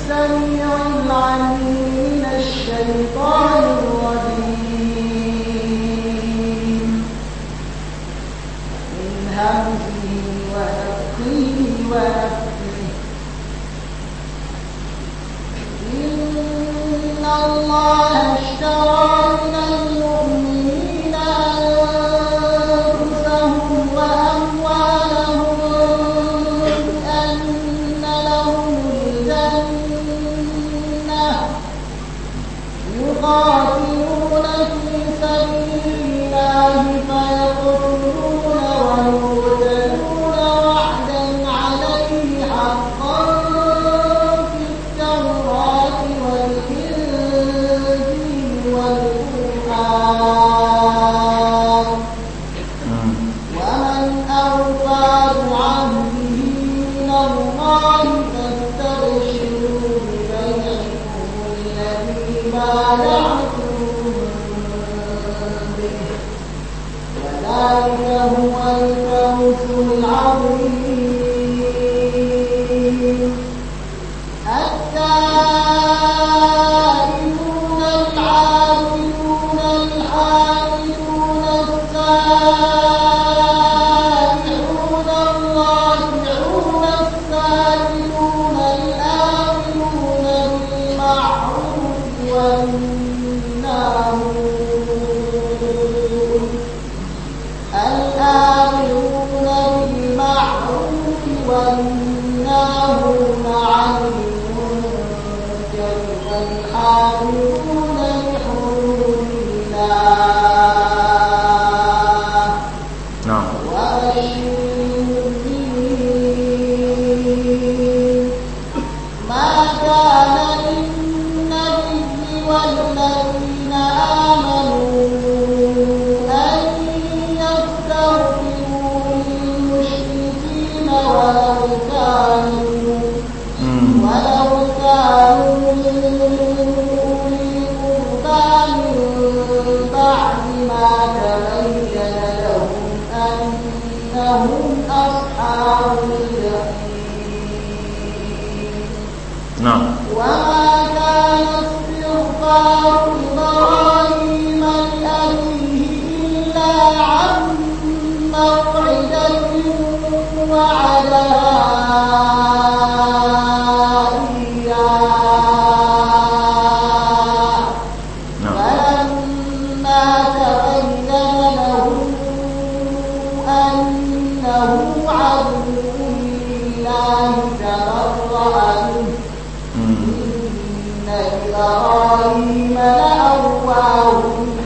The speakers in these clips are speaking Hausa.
السميع العليم من الشيطان الرجيم من همزه ونفخه ونفخه إن الله اشترى من المؤمنين أنفسهم وأموالهم بأن لهم الجنة يقاتلون في سبيل الله فيقتلون ويقتلون وعدا عليه حقا في التوراة والإنجيل والقرآن ومن أوفى بعهده من الله فاستبشروا ببيعكم الذي بايعتم به وذلك هو الفوز العظيم التائبون العابدون الحامدون السائحون الراجعون السائلون الآمنون بالمعروف والناهون الآمرون بالمعروف والناهون عن المنكر والحافظون لحدود الله نعم وبشر المؤمنين ما كان للنبي والذين آمنوا أن يستغفروا للمشركين ولو كانوا ولو كانوا أولي قربى من بعد ما تبين لهم أنهم أصحاب الجحيم نعم وما كان استغفار إبراهيم لأبيه إلا عن موعدة وعدها إياه نعم فلما تبين له أنه عدو لله تبرأ منه إن إبراهيم لأواه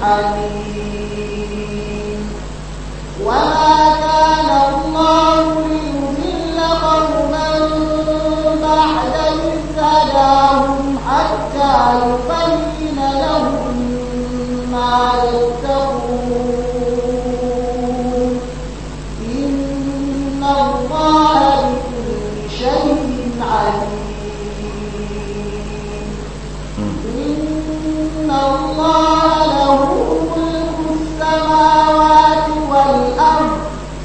حليم وما كان الله ليضل قوما بعد إذ هداهم حتى يبين لهم ما يتقون إن الله بكل شيء عليم إن الله له ملك السماوات والأرض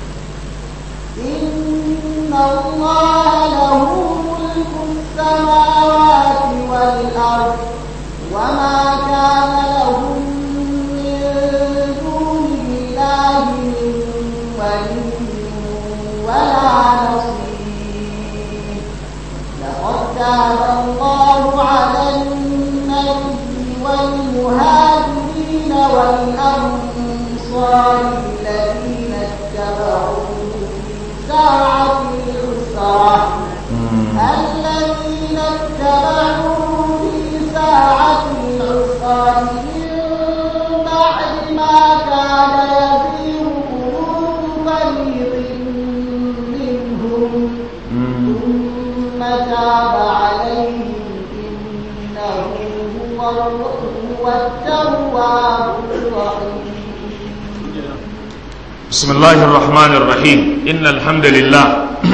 إن الله له ملك السماوات والأرض وما كان لهم من دون الله من ولي ولا نصير لقد تاب الله على النبي والمهاجرين والأنصار الذين اتبعوه في ساعة العسرة الذين اتبعوه في ساعة العسرة من بعد ما كان يزيغ قلوب فريق منهم ثم تاب عليهم إنه هو هو التواب الرحيم بسم الله الرحمن الرحيم إن الحمد لله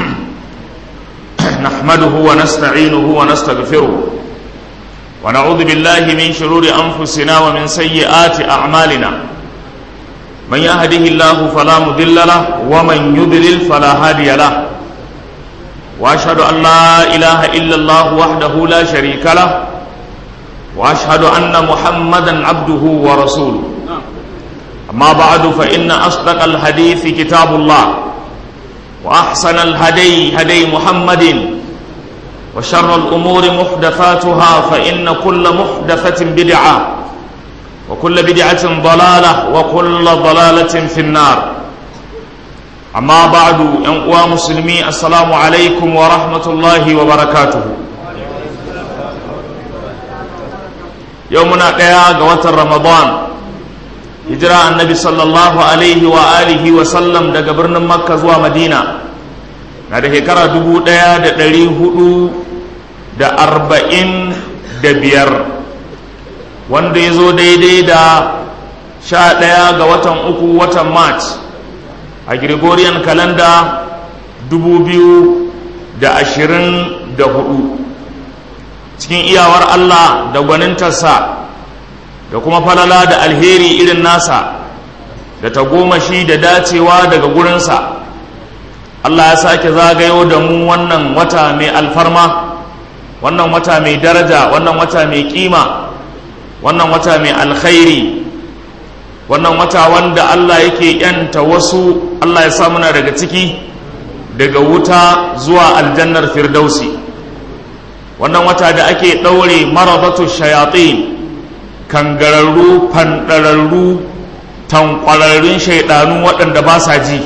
نحمده ونستعينه ونستغفره ونعوذ بالله من شرور أنفسنا ومن سيئات أعمالنا من يهده الله فلا مضل له ومن يضلل فلا هادي له واشهد ان لا اله الا الله وحده لا شريك له واشهد ان محمدا عبده ورسوله اما بعد فان اصدق الحديث كتاب الله واحسن الهدي هدي محمد وشر الامور محدثاتها فان كل محدثه بدعه وكل بدعه ضلاله وكل ضلاله في النار amma ba'du yan uwa musulmi assalamu alaikum wa rahmatullahi wa barakatuhu yau muna ɗaya ga watan ramadan hijira annabi sallallahu alaihi wa alihi wa sallam daga birnin makka zuwa madina na da shekara dubu ɗaya da ɗari hudu da arba'in da biyar wanda ya zo daidai da sha ɗaya ga watan uku watan march a gregorian kalanda hudu, cikin iyawar allah da gwanintarsa da kuma falala da alheri irin nasa da tagomashi da dacewa daga gurinsa allah ya sake zagayo da mu wannan wata mai alfarma wannan wata mai daraja wannan wata mai kima wannan wata mai alkhairi wannan wata wanda Allah yake yanta wasu Allah ya sa muna daga ciki daga wuta zuwa aljannar firdausi wannan wata da ake ɗaure maradatu shayatin kangararru fanɗararru tankwararrun shaidanu waɗanda ba sa ji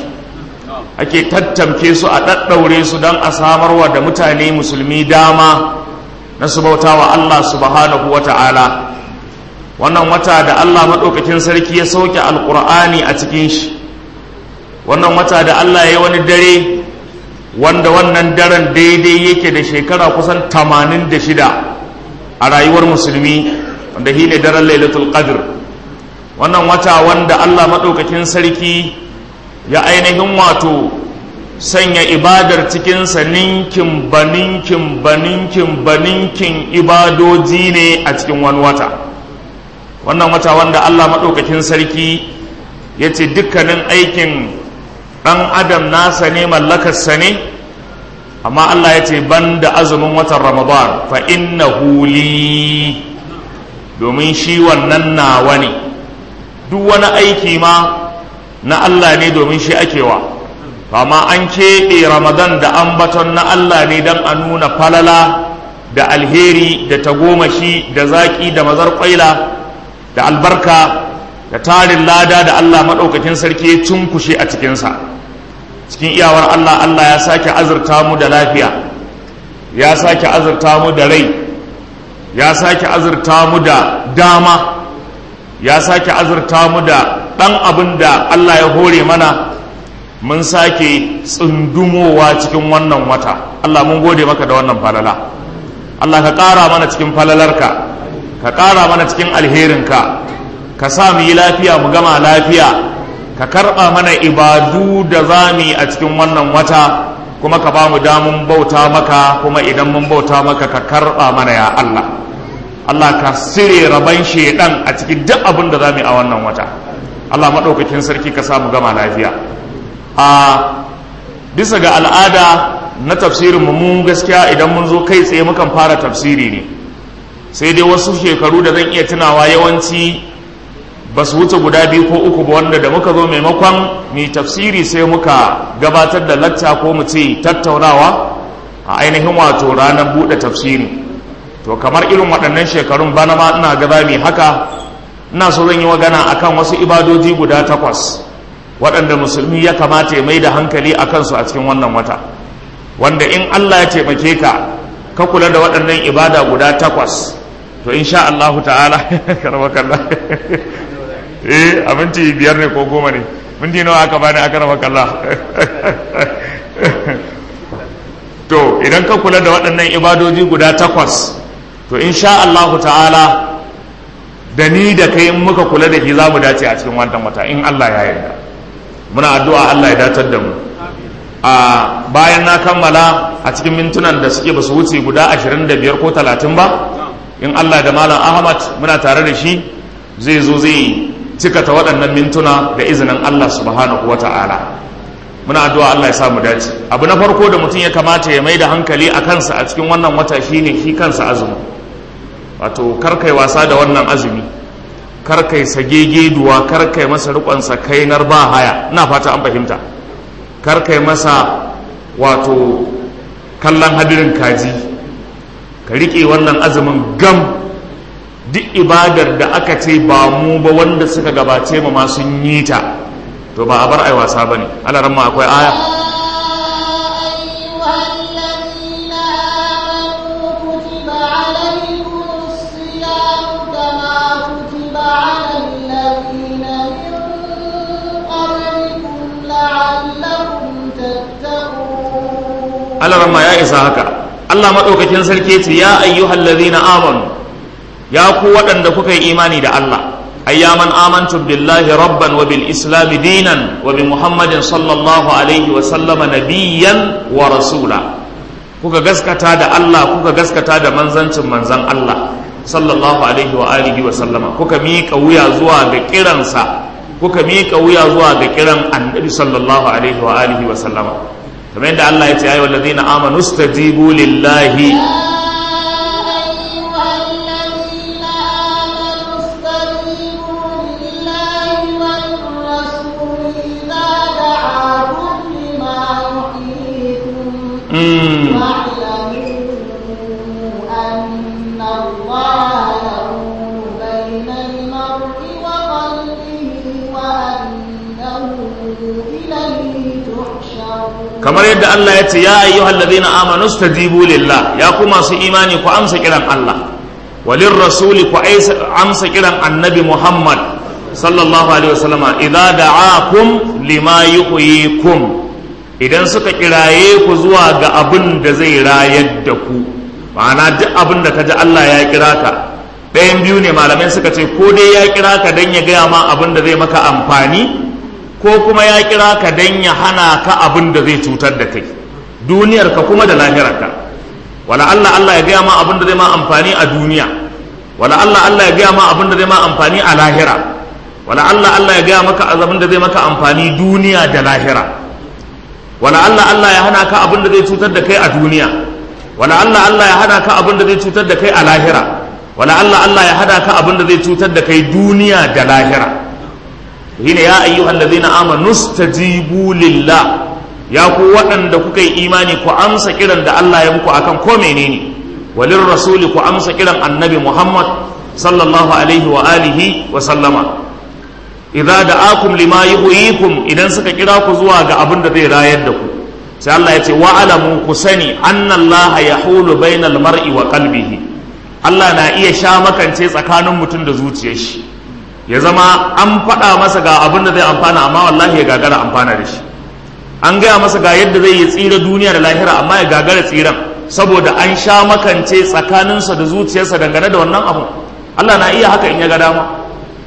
ake tattamke su a ɗaɗɗaure su don a samarwa da mutane musulmi dama na su bauta wa Allah subhanahu wa ta'ala wannan wata da Allah maɗaukakin sarki ya sauke alƙur'ani a cikin shi wannan wata da Allah ya wani dare wanda wannan daren daidai yake da shekara kusan tamanin da shida a rayuwar musulmi wanda shi ne daren lailatul qadr wannan wata wanda Allah maɗaukakin sarki ya ainihin wato sanya ibadar cikinsa ninkin baninkin baninkin baninkin ibadoji ne a cikin wani wata wannan wata wanda Allah maɗaukakin sarki ya ce dukkanin aikin ɗan adam nasa ne mallakarsa ne amma Allah ya ce ban da azumin watan ramadan fa inna huli domin shi wannan nawa ne duk wani aiki ma na Allah ne domin shi akewa amma an keɓe ramadan da ambaton na Allah ne don a nuna falala da alheri da tagomashi da zaƙi da mazar ƙwaila da albarka da tarin lada da Allah maɗaukakin sarki ya cunkushe a cikinsa cikin iyawar Allah Allah ya sake azurta mu da lafiya ya sake azurta mu da rai ya sake azurta mu da dama ya sake azurta mu da ɗan abin da Allah ya hore mana mun sake tsundumowa cikin wannan wata Allah mun gode maka da wannan falala Allah ka ƙara mana cikin falalarka ka ƙara mana cikin alherinka ka sa mu yi lafiya mu gama lafiya ka karɓa mana ibadu da za mu yi a cikin wannan wata kuma ka ba mu damun bauta maka kuma idan mun bauta maka ka karɓa mana ya Allah Allah ka sire raban shedan a cikin duk abin da za mu yi a wannan wata Allah maɗaukakin sarki ka sa mu gama lafiya a bisa ga al'ada na tafsirin mu mun gaskiya idan mun zo kai tsaye mukan fara tafsiri ne sai dai wasu shekaru da zan iya tunawa yawanci ba su wuce guda biyu ko uku ba wanda da muka zo maimakon mai tafsiri sai muka gabatar da lacca ko mu ce tattaunawa a ainihin wato ranar buɗe tafsiri to kamar irin waɗannan shekarun bana ma ina ga mai haka ina so zan yi magana akan wasu ibadoji guda takwas waɗanda musulmi ya kamata ya mai da hankali a kansu a cikin wannan wata wanda in allah ya taimake ka ka kula da waɗannan ibada guda takwas to insha Allahu ta'ala karama kalla eh a minti biyar ne ko goma ne minti nawa aka bani aka rama kalla to idan ka kula da waɗannan ibadoji guda takwas to insha Allahu ta'ala da ni da kai in muka kula da shi za mu dace a cikin wannan wata in Allah ya yarda muna addu'a Allah ya datar da mu a bayan na kammala a cikin mintunan da suke ba su wuce guda 25 ko 30 ba in Allah da malam Ahmad muna tare da shi zai zo zai cikata waɗannan mintuna da izinin Allah subhanahu wa ta'ala muna addu'a Allah ya samu dace abu na farko da mutum ya kamata ya mai da hankali a kansa a cikin wannan wata shine shi kansa azumi wato karkai wasa da wannan azumi karkai sagegeduwa karkai masa rikonsa kainar ba haya ina fata an fahimta karkai masa wato kallon hadirin kaji ka riƙe wannan azumin gam duk ibadar da aka ce ba mu ba wanda suka gabace mu ma sun yi ta to ba a bar ai wasa bane Allah ramma akwai aya Allah ramma ya isa haka Allah madaukakin sarki ce ya ayyuhal ladhina amanu ya ku waɗanda kuka yi imani da Allah أياما آمنتم بالله ربا وبالإسلام دينا وبمحمد صلى الله عليه وسلم نبيا ورسولا kuka gaskata da Allah kuka gaskata da manzancin manzan Allah sallallahu alaihi wa alihi wa sallama kuka miƙa wuya zuwa ga kiransa kuka miƙa wuya zuwa ga kiran annabi sallallahu alaihi wa alihi wa sallama kamar yadda Allah ya ce ayyuhal ladina amanu stajibu lillahi kamar yadda Allah ya ce ya ayyuhal ladina amanu stajibu lillah ya ku masu imani ku amsa kiran Allah walin rasuli ku amsa kiran annabi Muhammad sallallahu alaihi wasallama idza da'akum lima yuhyikum idan suka kiraye ku zuwa ga abin da zai rayar da ku ma'ana duk abin da kaji Allah ya kira ka ɗayan biyu ne malamai suka ce ko dai ya kira ka dan ya gaya ma abin da zai maka amfani ko kuma ya kira ka dan ya hana ka abin da zai cutar da kai duniyar ka kuma da lahirar ka wala Allah Allah ya gaya ma abin da zai ma amfani a duniya wala Allah Allah ya gaya ma abin da zai ma amfani a lahira wala Allah Allah ya gaya maka abin da zai maka amfani duniya da lahira wala Allah Allah ya hana ka abin da zai cutar da kai a duniya wala Allah Allah ya hana ka abin da zai cutar da kai a lahira wala Allah Allah ya hana ka abin da zai cutar da kai duniya da lahira shine ya ayyuhal ladina amanu stajibu lillah ya ku waɗanda kuka yi imani ku amsa kiran da Allah ya muku akan ko menene walin rasuli ku amsa kiran annabi Muhammad sallallahu alaihi wa alihi wa sallama idza da'akum lima yuhyikum idan suka kira ku zuwa ga abin da zai rayar da ku sai Allah ya ce wa alamu ku sani anna Allah yahulu bainal mar'i wa qalbihi Allah na iya sha makance tsakanin mutum da zuciyar shi ya zama an faɗa masa ga abin da zai amfana amma wallahi ya gagara amfana da shi an gaya masa ga yadda zai yi tsira duniya da lahira amma ya gagara tsiran saboda an sha makance tsakaninsa da zuciyarsa dangane da wannan abu Allah na iya haka in ya ga dama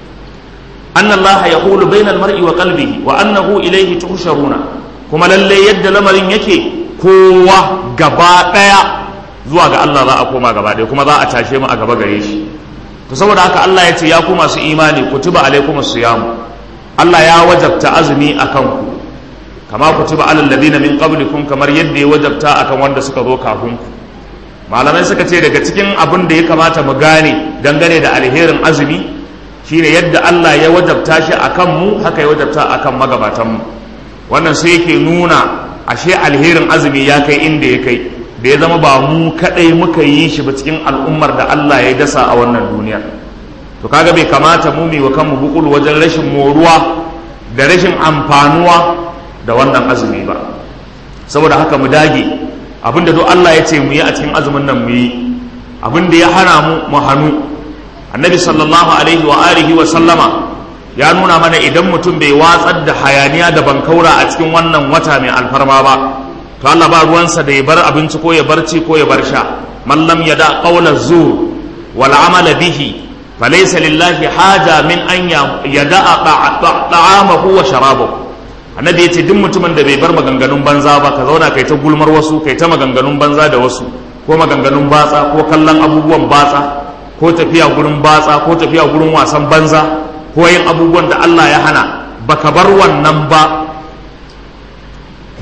anna Allah yahulu bainal mar'i wa qalbihi wa annahu ilayhi tuhsharuna kuma lalle yadda lamarin yake kowa gaba daya zuwa ga Allah za a koma gaba daya kuma za a tashe mu a gaba gare shi to saboda haka Allah ya ce ya ku masu imani kutiba alaikumus siyam Allah ya wajabta azumi akan ku kama kutiba alal ladina min qablikum kamar yadda ya wajabta akan wanda suka zo kafin ku malamai suka ce daga cikin abin da ya kamata mu gane dangane da alherin azumi shine yadda Allah ya wajabta shi akan mu haka ya wajabta akan magabatan mu wannan sai yake nuna ashe alherin azumi ya kai inda ya kai da ya zama ba mu kadai muka yi shi ba cikin al'ummar da Allah ya dasa a wannan duniya to kaga bai kamata mu mi wa kanmu bukul wajen rashin moruwa da rashin amfanuwa da wannan azumi ba saboda haka mu dage abinda duk Allah ya ce mu yi a cikin azumin nan mu yi abinda ya hana mu mu hannu annabi sallallahu alaihi wa alihi wa sallama ya nuna mana idan mutum bai watsar da hayaniya da bankaura a cikin wannan wata mai alfarma ba to Allah ba ruwansa da ya bar abinci ko ya barci ko ya bar sha man lam yada qawla zur wal amala bihi falaysa lillahi haja min an yada ta'amahu wa sharabahu annabi ya ce duk mutumin da bai bar maganganun banza ba ka zauna kai ta gulmar wasu kai ta maganganun banza da wasu ko maganganun batsa ko kallon abubuwan batsa ko tafiya gurin batsa ko tafiya gurin wasan banza ko yin abubuwan da Allah ya hana baka bar wannan ba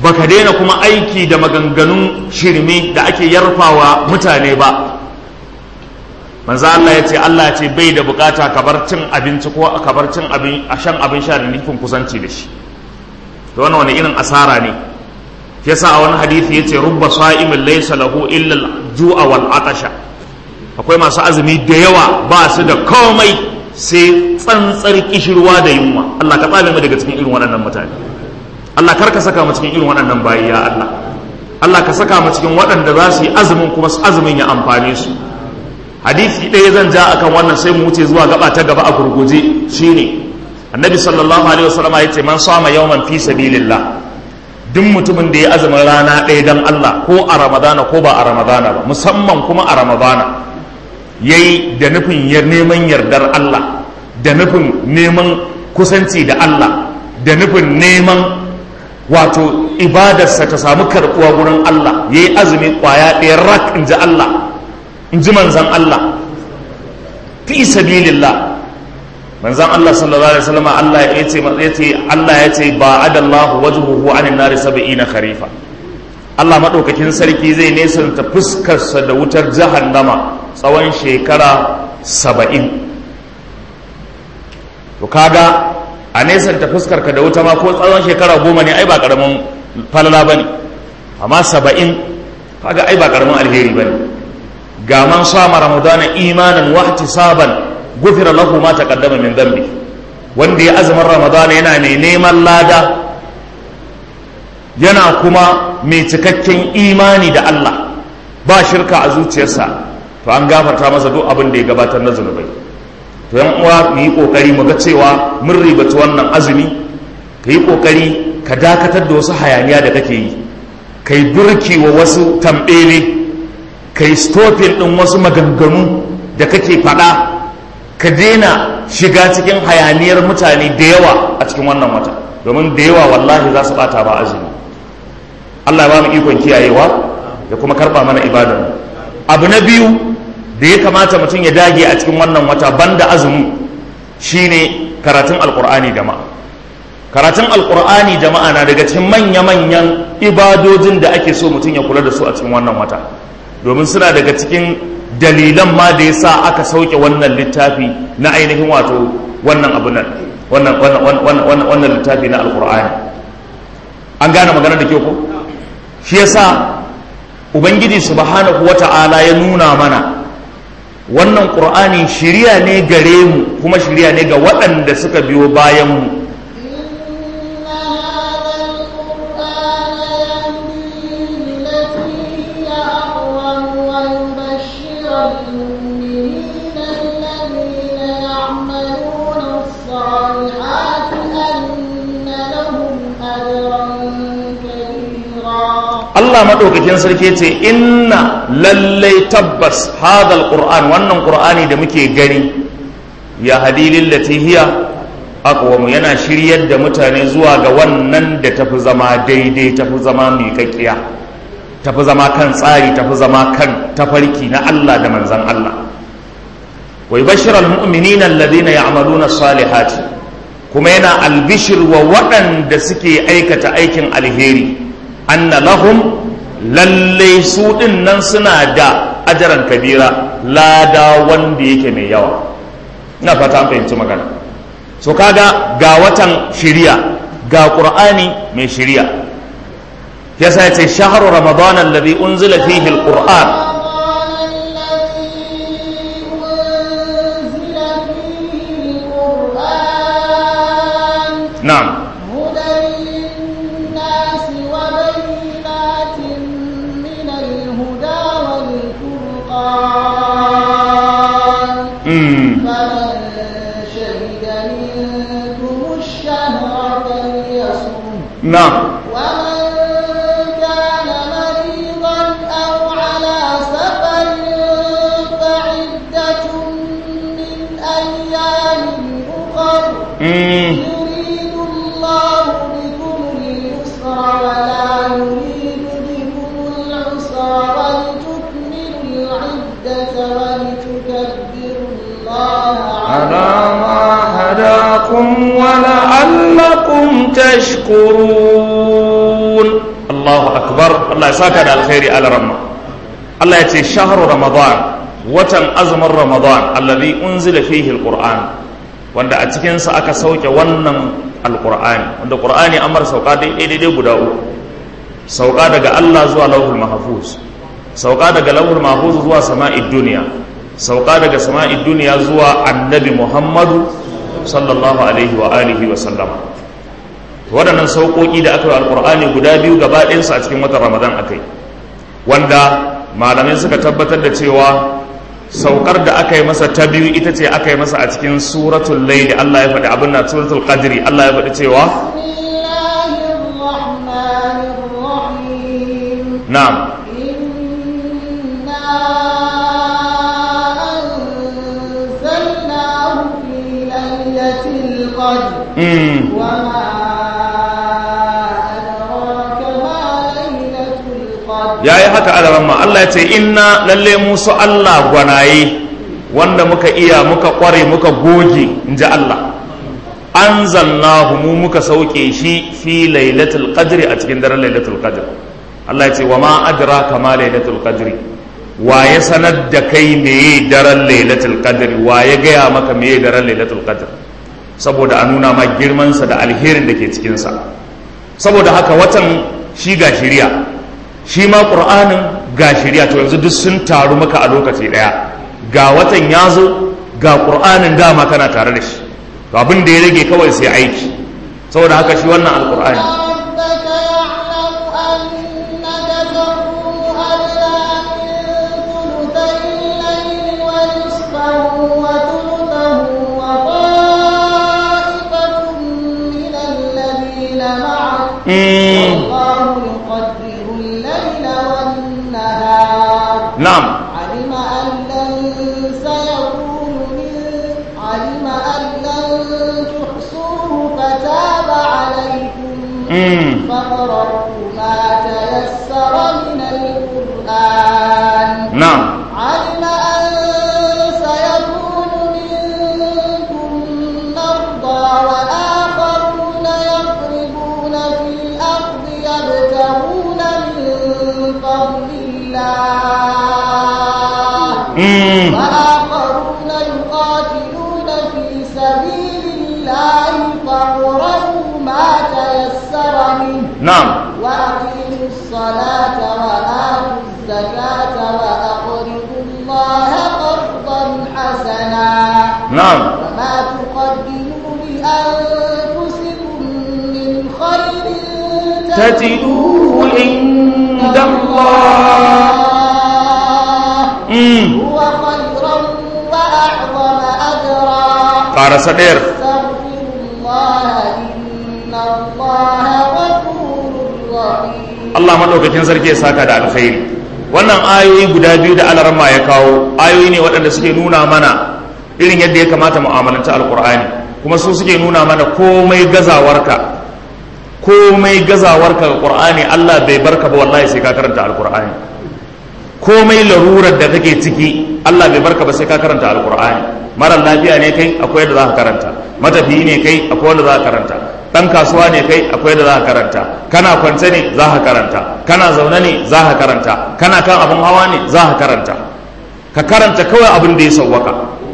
baka daina kuma aiki da maganganun shirme da ake yarfawa mutane ba manzo Allah ya ce Allah ce bai da bukata ka bar cin abinci ko ka bar cin abin a shan abin sha da nufin kusanci da shi to wannan wani irin asara ne yasa a wani hadisi yace rubba sa'imin laysa lahu illa al-ju'a wal atasha akwai masu azumi da yawa ba su da komai sai tsantsar kishirwa da yunwa Allah ka tsame mu daga cikin irin waɗannan mutane Allah kar ka saka mu cikin irin waɗannan bayi ya Allah Allah ka saka mu cikin waɗanda za su yi azumin kuma su azumin ya amfane su hadisi ɗaya zan ja akan wannan sai mu wuce zuwa gaba ta gaba a gurguje shine annabi sallallahu alaihi wasallam ya ce man sama yawman fi sabilillah duk mutumin da ya azumin rana ɗaya dan Allah ko a ramadana ko ba a ramadana ba musamman kuma a ramadana yayi da nufin neman yardar Allah da nufin neman kusanci da Allah da nufin neman wato ibadarsa ta samu karɓuwa wurin Allah yayi azumi kwaya ɗaya rak in ji Allah in ji manzan Allah fi sabilillah manzan Allah sallallahu alaihi wasallam Allah ya ce ya ce Allah ya ce ba adallahu wajhuhu anin nari sab'ina kharifa Allah madaukakin sarki zai nesanta fuskarsa da wutar jahannama tsawon shekara saba'in to kaga a nesanta fuskarka da wuta ma ko tsawon shekara goma ne ai ba karamin falala bane amma saba'in kaga ai ba karamin alheri bane ga man sama ramadana imanan wa ihtisaban gufira lahu ma taqaddama min dhanbi wanda ya azumin ramadana yana mai neman lada yana kuma mai cikakken imani da Allah ba shirka a zuciyarsa to an gafarta masa duk abin da ya gabatar na zunubai to yan uwa mu yi kokari mu ga cewa mun ribaci wannan azumi ka yi kokari ka dakatar da wasu hayaniya da kake yi kai burki wa wasu tambele kai stopin ɗin wasu maganganu da kake faɗa ka daina shiga cikin hayaniyar mutane da yawa a cikin wannan wata domin da yawa wallahi za su ɓata ba azumi Allah ba mu ikon kiyayewa da kuma karɓa mana ibadan abu na biyu da ya kamata mutum ya dage a cikin wannan wata banda azumi shine karatun alkur'ani jama'a karatun alkur'ani jama'a na daga cikin manya-manyan ibadojin da ake so mutum ya kula da su a cikin wannan wata domin suna daga cikin dalilan ma da ya sa aka sauke wannan littafi na ainihin wato wannan abu nan wannan littafi na alkur'ani an gane magana da ke ko shi yasa ubangiji subhanahu wata'ala ya nuna mana wannan ƙur'ani shirya ne gare mu kuma shirya ne ga waɗanda suka biyo bayan mu Allah maɗaukakin sarki ce inna lallai tabbas hadal qur'an wannan qur'ani da muke gani ya hadilin latihiya aqwamu yana shiryar da mutane zuwa ga wannan da tafi zama daidai tafi zama miƙaƙƙiya tafi zama kan tsari tafi zama kan tafarki na Allah da manzan Allah wa yubashshiru almu'minina alladhina ya'maluna salihati kuma yana albishir wa waɗanda suke aikata aikin alheri anna lahum lalle su ɗin nan suna da ajaran kabira lada wanda yake mai yawa ina fata an fahimci magana so kaga ga watan shiriya ga qur'ani mai shiriya yasa yace shahru ramadan alladhi unzila fihi alquran na'am نعم ومن كان مريضا أو على سفر فعدة من أيام أخر يريد الله بكم اليسر ولا يريد بكم العسر ولتكملوا العدة ولتكبروا الله على ما هداكم ولعلكم تشكرون Allahu akbar Allah ya saka da alkhairi ala ramma Allah ya ce shahru ramadan watan azumin ramadan alladhi unzila fihi alquran wanda a cikin sa aka sauke wannan alqur'ani wanda qur'ani an mar sauka daidai daidai guda uku sauka daga Allah zuwa lauhul mahfuz sauka daga lauhul mahfuz zuwa sama'id duniya sauka daga sama'id duniya zuwa annabi Muhammadu sallallahu alaihi wa alihi wa sallama waɗannan sauƙoƙi da aka yi alƙur'ani guda biyu gaba ɗayansu a cikin watan ramadan akai wanda malamai suka tabbatar da cewa saukar da aka yi masa ta biyu ita ce aka yi masa a cikin suratul laili Allah ya faɗi abin na suratul qadri Allah ya faɗi cewa na'am القدر وما أدراك ما ليلة القدر يا yi haka alaramma Allah ya ce inna lalle musu Allah gwanaye wanda muka iya muka kware muka goge in ji Allah anzalnahu mu muka sauke shi fi lailatul qadri a cikin daren lailatul qadr Allah ya ce wa ma adraka ma lailatul qadri wa ya sanar da kai meye daren lailatul qadri wa ya gaya maka meye daren lailatul qadr saboda a nuna ma girmansa da alherin da ke cikinsa saboda haka watan shi ga shirya shi ma ƙur'anin ga shirya to yanzu duk sun taru maka a lokaci ɗaya ga watan ya zo ga ƙur'anin dama kana tare da shi to abin da ya rage kawai sai aiki saboda haka shi wannan alƙur'ani والله يقدر الليل والنهار نعم علم أن لن سيكون من علم أن لن تحصوه فتاب عليكم فاقرؤوا ما تيسر من القرآن نعم علم أن سيكون منكم مرضى وآخرون يضربون في الأرض يبتغون من فضل الله وآخرون يقاتلون في سبيل الله فاقرؤوا ما تيسر منه نعم وأقيموا الصلاة وآتوا الزكاة وأقرضوا الله قرضا حسنا نعم وما تقدموا لأنفسكم من خير تجدوه عند الله مم. هو خيرا وأعظم أجرا ƙarasa ɗayar استغفر الله إن الله غفور رحيم Allah maɗaukakin sarki ya saka da alkhairi wannan ayoyi guda biyu da alarma ya kawo ayoyi ne waɗanda suke nuna mana irin yadda ya kamata mu'amalanta alkur'ani kuma su suke nuna mana komai gazawarka komai gazawarka ga qur'ani Allah bai barka ba wallahi sai ka karanta alkur'ani komai larurar da kake ciki Allah bai barka ba sai ka karanta alkur'ani mara lafiya ne kai akwai yadda za ka karanta matafiyi ne kai akwai wanda za ka karanta dan kasuwa ne kai akwai yadda za ka karanta kana kwance ne za ka karanta kana zaune ne za ka karanta kana kan abin hawa ne za ka karanta ka karanta kawai abin da ya sauwaka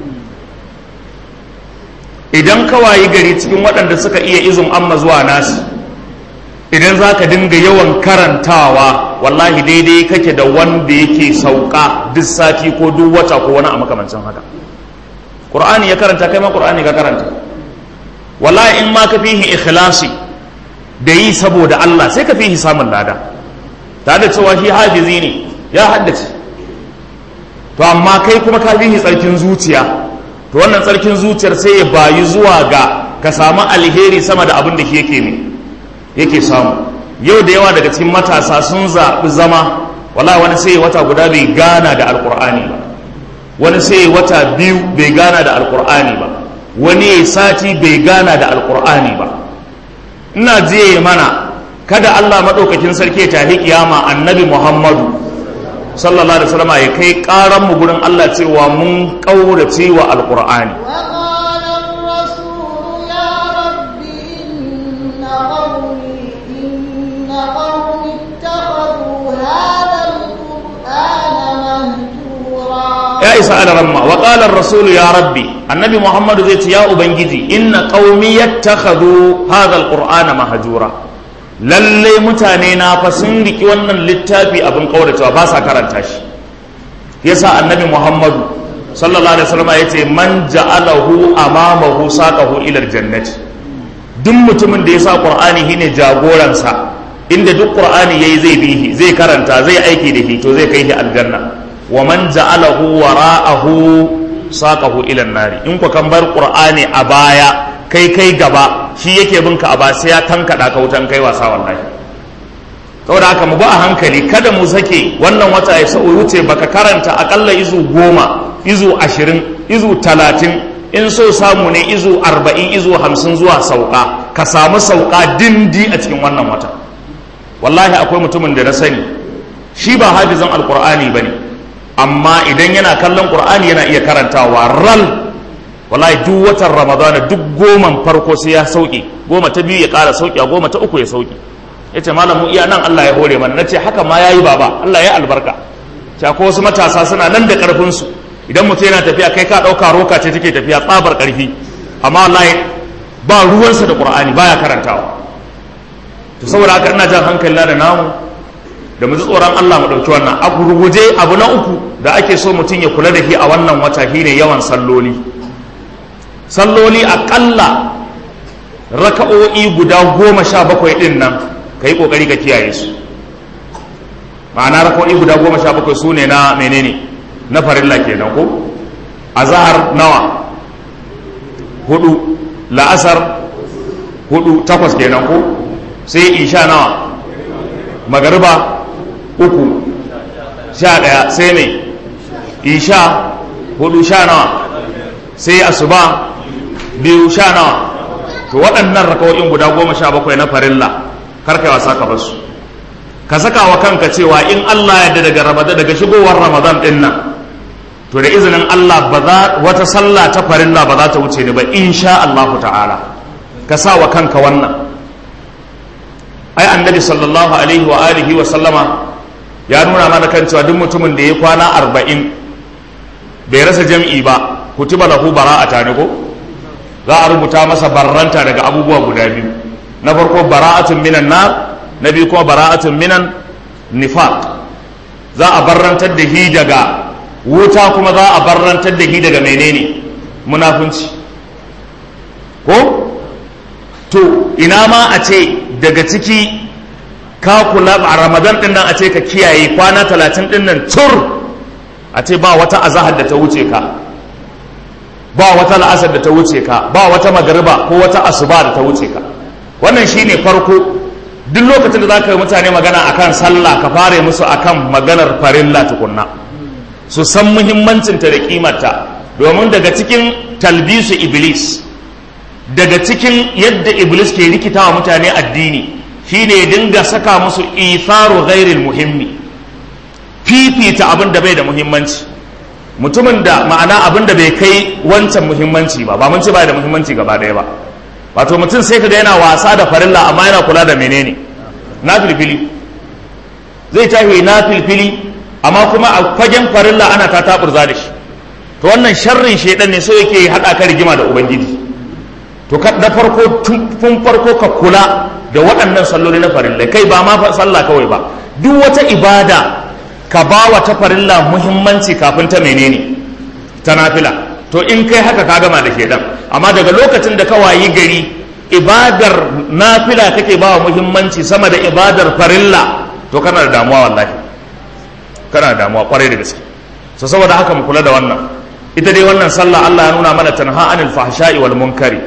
idan ka wayi gari cikin waɗanda suka iya izin amma zuwa nasi idan za ka dinga yawan karantawa wallahi daidai kake da wanda yake sauka duk sati ko duk wata ko wani a makamancin haka ƙur'ani ya karanta kai ma ƙur'ani ka karanta wallahi in ma ka fihi ikhlasi da yi saboda Allah sai ka fihi samun lada tare da cewa shi hafizi ne ya haddace to amma kai kuma ka fihi tsarkin zuciya to wannan tsarkin zuciyar sai ya bayi zuwa ga ka samu alheri sama da abin da shi yake ne yake samu yau da yawa daga cikin matasa sun zaɓi zama wala wani sai wata guda bai gana da alkur'ani ba wani sai wata biyu bai gana da alkur'ani ba wani ya sati bai gana da alkur'ani ba ina jiye mana kada allah maɗaukakin sarki ta tafi kiyama annabi muhammadu sallallahu alaihi wasallam ya kai ƙaran mu gurin allah cewa mun ƙaurace wa alkur'ani وقال الرسول يا رب إن قومي إن قومي isa ala ramma wa qala ar-rasul ya rabbi annabi muhammadu zai ce ya ubangiji inna qaumi yattakhadhu hadha al-qur'ana mahjura lalle mutane na fa sun riki wannan littafi abin kauracewa ba sa karanta shi yasa annabi muhammadu sallallahu alaihi wasallam yace man ja'alahu amamahu saqahu ila al-jannati duk mutumin da ya sa qur'ani shine jagoransa inda duk qur'ani yayi zai bihi zai karanta zai aiki da shi to zai kai shi aljanna wa man ja'alahu wara'ahu saqahu ila nari in ku kan bar qur'ani a baya kai kai gaba shi yake bin ka a ba sai ya tankada ka wutan kai wasa wallahi saboda haka mu ba a hankali kada mu sake wannan wata ya sa'o wuce baka karanta akalla izu goma izu ashirin izu talatin in so samu ne izu arba'in izu hamsin zuwa sauka ka samu sauka dindi a cikin wannan wata wallahi akwai mutumin da na sani shi ba hafizan alkur'ani ba ne amma idan yana kallon qur'ani yana iya karantawa ral wallahi duk watan ramadana duk goman farko sai ya sauke goma ta biyu ya ƙara sauki a goma ta uku ya sauki ya ce malamu iya nan allah ya hore mana na ce haka ma ya yi baba allah ya albarka ta ko wasu matasa suna nan da ƙarfinsu idan mutum yana tafiya kai ka ɗauka roka ce take tafiya tsabar ƙarfi amma wallahi ba ruwansa da qur'ani baya karantawa to saboda haka ina jan hankali da namu da mu ji tsoron Allah mu ɗauki wannan a gurguje abu na uku da ake so mutum ya kula da shi a wannan wata shine yawan salloli salloli aƙalla raka'o'i guda goma sha bakwai ɗin nan ka yi ƙoƙari ka kiyaye su ma'ana raka'o'i guda goma sha bakwai su ne na menene na farilla kenan ko azahar nawa hudu la'asar hudu takwas kenan ko sai isha nawa magariba uku sha ɗaya sai mai isha hudu sha nawa sai asuba biyu sha nawa to waɗannan rakawoyin guda goma sha bakwai na farilla karka wasa ka basu ka saka wa kanka cewa in Allah ya daga ramadan daga shigowar ramadan din nan to da izinin Allah ba za wata sallah ta farilla ba za ta wuce ni ba insha Allah ta'ala ka sa wa kanka wannan ai annabi sallallahu alaihi wa alihi wa sallama ya nuna mana kan cewa duk mutumin da ya kwana arba'in bai rasa jam'i ba kutiba lahu bara'ata ne ko za a rubuta masa barranta daga abubuwa guda biyu na farko bara'atun minan nar na biyu kuma bara'atun minan nifaq za a barrantar da hi daga wuta kuma za a barrantar da hi daga menene munafunci ko to ina ma a ce daga ciki ka kula a ramadan din nan a ce ka kiyaye kwana talatin din nan tur a ce ba wata azahar da ta wuce ka ba wata la'asar da ta wuce ka ba wata magariba ko wata asuba da ta wuce ka wannan shine farko duk lokacin da za ka yi mutane magana akan sallah ka fara musu akan maganar farilla tukunna su san muhimmancinta da kimarta domin daga cikin talbisu iblis daga cikin yadda iblis ke rikita wa mutane addini shine ya dinga saka musu itharu ghairil muhimmi fifita abin da bai da muhimmanci mutumin da ma'ana abin da bai kai wancan muhimmanci ba ba mun ce bai da muhimmanci gaba ɗaya ba wato mutum sai kaga yana wasa da farilla amma yana kula da menene na filfili zai tafi na filfili amma kuma a fagen farilla ana ta taburza da shi to wannan sharrin shedan ne so yake haɗa ka rigima da ubangiji to da farko tun farko ka kula da waɗannan salloli na farilla kai ba ma sallah kawai ba duk wata ibada ka ba wa ta farilla muhimmanci kafin ta menene ta nafila to in kai haka ka gama da shedan amma daga lokacin da ka wayi gari ibadar nafila kake ba wa muhimmanci sama da ibadar farilla to kana da damuwa wallahi kana da damuwa kwarai da gaske so saboda haka mu kula da wannan ita dai wannan sallah Allah ya nuna mana tanha anil fahsha'i wal munkari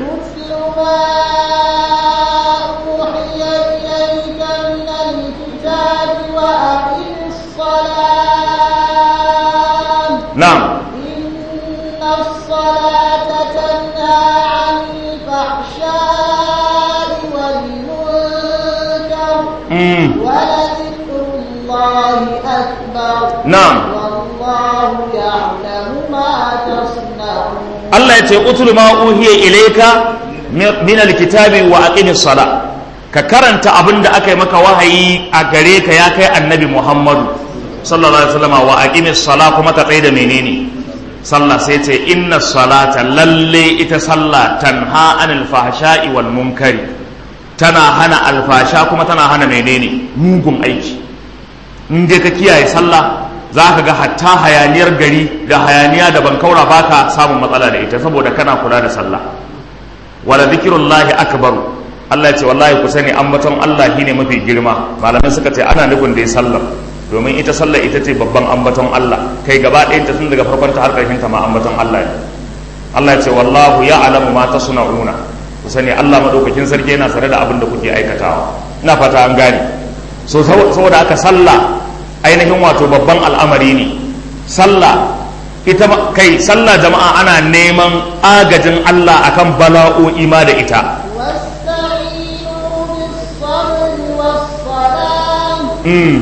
نعم إن الصلاة تنهى عن الفحشاء والمنكر مم. ولذكر الله أكبر نعم والله يعلم ما تصنعون Allah ya ce utul ma uhiya ilayka min alkitabi wa aqimis sala ka karanta abin da aka yi maka wahayi a gare ka ya kai annabi Muhammadu sallallahu alaihi wasallam wa aqimis sala kuma ka tsaye da menene sallah sai ce inna salata lalle ita sallah tanha anil fahsha'i wal munkari tana hana alfasha kuma tana hana menene mugun aiki in dai ka kiyaye sallah za ka ga hatta hayaniyar gari da hayaniya da bankaura baka samun matsala da ita saboda kana kula da sallah wala zikirullahi akbaru Allah ya ce wallahi ku sani ambaton Allah shine mafi girma malamai suka ce ana nufin da ya sallar domin ita sallar ita ce babban ambaton Allah kai gaba ɗayan ta tun daga farkon ta har ƙarshen ta ma ambaton Allah ne Allah ya ce wallahu ya'lamu ma tasna'una ku sani Allah madaukakin sarki yana sare da abin da kuke aikatawa ina fata an gane so saboda haka sallah ainihin wato babban al'amari ne sallah ita kai sallah jama'a ana neman agajin Allah akan bala'o'i ma da ita واستعينوا بالصبر والصلاة mm.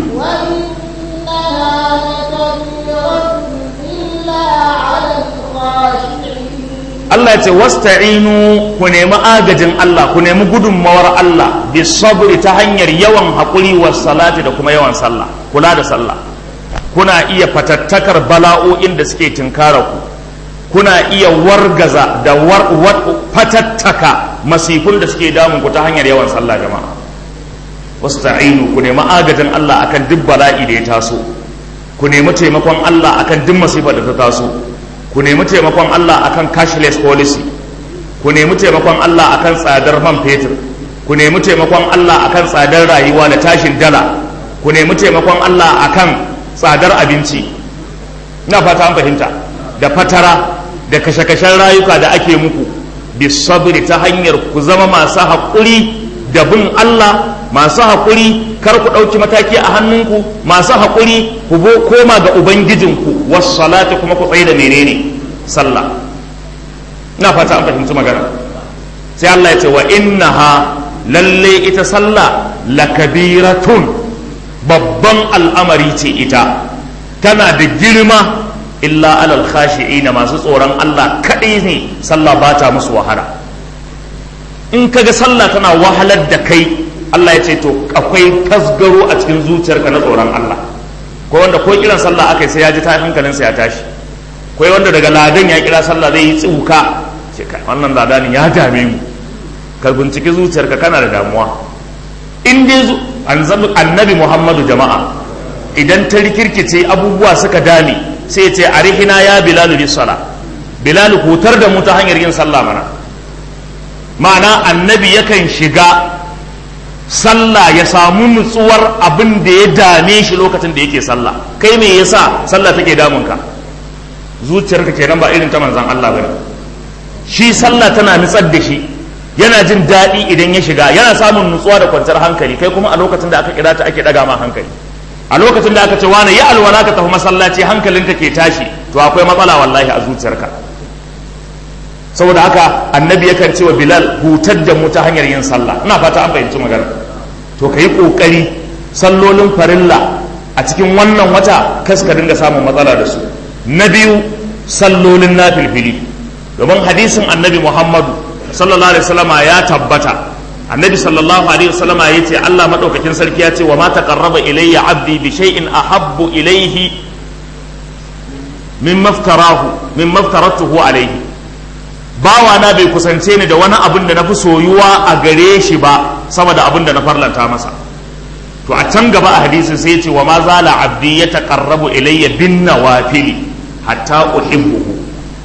وإنها لكبيرة إلا على الخاشعين Allah ce wasta'inu ku nemi agajin Allah ku nemi gudunmawar Allah bi sabri ta hanyar yawan haƙuri wa salati da kuma yawan sallah kula da sallah kuna iya fatattakar bala'o'in da suke tinkara ku kuna iya wargaza da war, war, fatattaka masifun da suke damun ku ta hanyar yawan sallah jama'a wasta'inu ku nemi agajin Allah akan duk bala'i da ya taso ku nemi taimakon Allah akan duk masifar da ta taso ku nemi taimakon Allah akan cashless policy ku nemi taimakon Allah akan tsadar man fetur ku nemi taimakon Allah akan tsadar rayuwa da tashin dala ku nemi taimakon Allah akan tsadar abinci ina fata an fahimta da fatara da kashe-kashen rayuka da ake muku bisabri ta hanyar ku zama masu haƙuri da bin Allah masu haƙuri kar ku ɗauki mataki a hannunku masu haƙuri ku bo koma ga ubangijinku wasu salati kuma ku tsaye da menene sallah ina fata an fahimci magana sai Allah ya ce wa innaha lalle ita sallah lakabiratun babban al'amari ce ita tana da girma illa alal khashi'ina masu tsoron Allah kaɗai ne sallah ba ta musu wahala in kaga sallah tana wahalar da kai Allah ya ce to akwai tasgaro a cikin zuciyarka na tsoron Allah ko wanda ko kiran sallah aka sai ya ji ta hankalinsa ya tashi ko wanda daga ladan ya kira sallah zai yi tsiuka ce kai wannan ladanin ya dame mu ka binciki zuciyarka kana da damuwa in dai annabi Muhammadu jama'a idan ta rikirkice abubuwa suka dame sai ce arihina ya bilalu bis sala bilalu hutar da mu ta hanyar yin sallah mana ma'ana annabi yakan shiga sallah ya samu nutsuwar abin da ya dame shi lokacin da yake sallah kai me yasa sallah take damun ka zuciyarka kenan ba irin ta manzon Allah bane shi sallah tana nutsar da shi yana jin daɗi idan ya shiga yana samun nutsuwa da kwanciyar hankali kai kuma a lokacin da aka kira ta ake daga ma hankali a lokacin da aka ce wani ya alwala ka tafi masallaci hankalinka ke tashi to akwai matsala wallahi a zuciyarka saboda haka annabi yakan ce wa bilal hutar da mu ta hanyar yin sallah ina fata an fahimci magana to ka yi ƙoƙari sallolin farilla a cikin wannan wata kas ka dinga samun matsala da su na biyu sallolin na filfili domin hadisin annabi muhammadu sallallahu alaihi wasallama ya tabbata annabi sallallahu alaihi wasallama ya ce allah maɗaukakin sarki ya ce wa ma taqarraba ilayya abdi bi shay'in ahabbu ilayhi min maftarahu min maftaratuhu alaihi bawa na bai kusance ni da wani abin da na fi soyuwa a gare shi ba sama da abin da na farlanta masa to a can gaba a hadisin sai ce wa ma zala abdi ya taqarrabu ilayya bin nawafili hatta uhibbuhu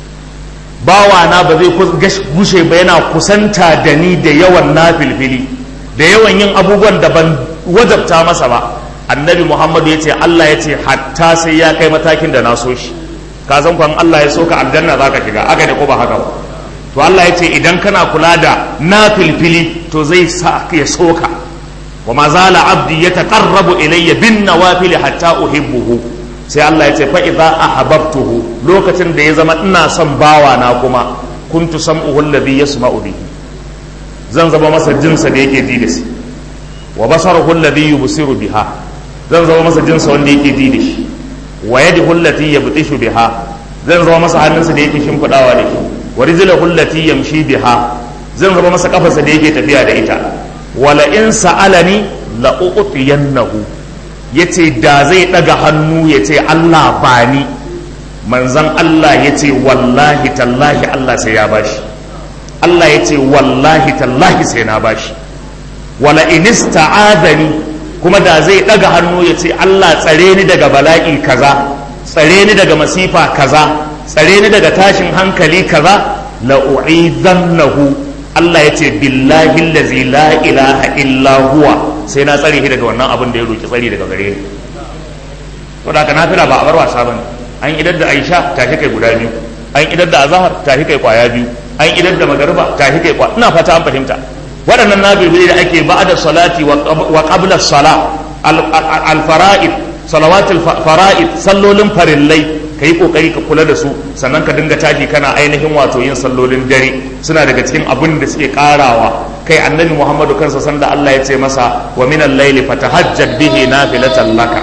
bawa na ba zai gushe ba yana kusanta da ni da yawan nafilfili da yawan yin abubuwan da ban wajabta masa ba annabi muhammadu ya ce allah ya ce hatta sai ya kai matakin da na so shi ka san kwan allah ya so ka aljanna za ka shiga aka ne ko ba haka ba to Allah ya ce idan kana kula da na filfili to zai sa ya soka wa ma zala abdi ya taqarrabu ilayya bin nawafil hatta uhibbuhu sai Allah ya ce fa idza ahbabtuhu lokacin da ya zama ina son bawa na kuma kuntu sam'uhu alladhi yasma'u bihi zan zama masa jinsa da yake ji da shi wa basaruhu alladhi yubsiru biha zan zama masa jinsa wanda yake ji da shi wa yadihu allati yabtishu biha zan zama masa hannunsa da yake shimfidawa da shi wa rijlahu allati yamshi biha zan zama masa kafarsa da yake tafiya da ita wala in sa'alani la u'tiyannahu yace da zai daga hannu yace Allah bani manzan Allah ya ce wallahi tallahi Allah sai ya bashi Allah ya ce wallahi tallahi sai na bashi wala inista'adani kuma da zai daga hannu ya ce Allah tsare ni daga bala'i kaza tsare ni daga masifa kaza tsare ni daga tashin hankali kaza la u'idannahu Allah ya ce billahi allazi la ilaha illa huwa sai na tsare shi daga wannan abin da ya roki tsari daga gare ni to da kana fira ba a bar wasa bane an idar da Aisha tashi kai guda biyu an idar da Azhar tashi kai kwaya biyu an idar da Magariba tashi kai kwaya ina fata an fahimta waɗannan nafiloli da ake ba'da salati wa qabla sala al-fara'id salawatul fara'id sallolin farillai kai kokari ka kula da su sannan ka dinga tashi kana ainihin wato yin sallolin dare suna daga cikin abin da suke karawa kai annabi Muhammadu kansa sanda Allah ya ce masa wa minal layli fatahajjad bihi nafilatan laka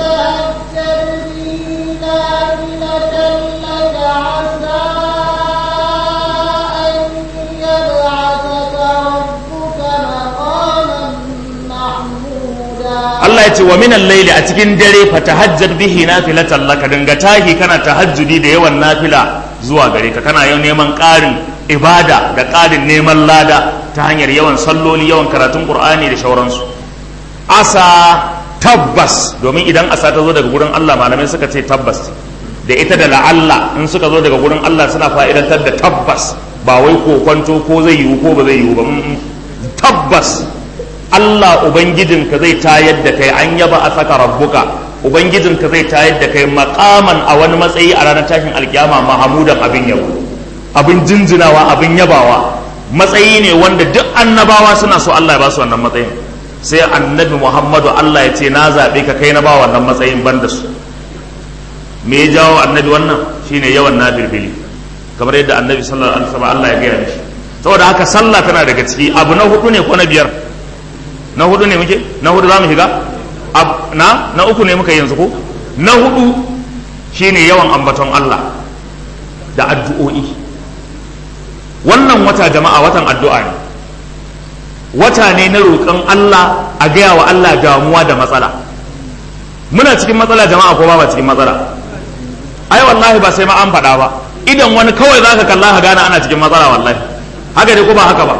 Allah ya ce wa minan laili a cikin dare fa tahajjad bihi nafilatan laka dinga tahi kana tahajjudi da yawan nafila zuwa gare ka kana yau neman ƙarin ibada da ƙarin neman lada ta hanyar yawan salloli yawan karatun Qur'ani da shauransu asa tabbas domin idan asa ta zo daga gurin Allah malamai suka ce tabbas da ita da la'alla in suka zo daga gurin Allah suna fa'idantar da tabbas ba wai ko kwanto ko zai yiwu ko ba zai yiwu ba tabbas Allah Ubangijinka zai tayar da kai an yaba a saka rabbuka Ubangijinka zai tayar da kai makaman a wani matsayi a ranar tashin alkiyama mahamudan abin yabo abin jinjinawa abin yabawa matsayi ne wanda duk annabawa suna so Allah ya ba su wannan matsayin sai annabi Muhammadu Allah ya ce na zaɓe ka kai na ba wannan matsayin ban da su me ya jawo annabi wannan shine yawan nafilbili kamar yadda annabi sallallahu alaihi wasallam Allah ya gaya mishi saboda haka sallah tana daga ciki abu na hudu ne ko na biyar na hudu ne muke na hudu za mu shiga na na uku ne muka yanzu ko na hudu shine yawan ambaton Allah da addu'o'i wannan wata jama'a watan addu'a ne wata ne na roƙon Allah a gaya wa Allah damuwa da matsala muna cikin matsala jama'a ko ba cikin matsala ai wallahi ba sai ma an faɗa ba idan wani kawai zaka kalla ka gane ana cikin matsala wallahi haka ne ko ba haka ba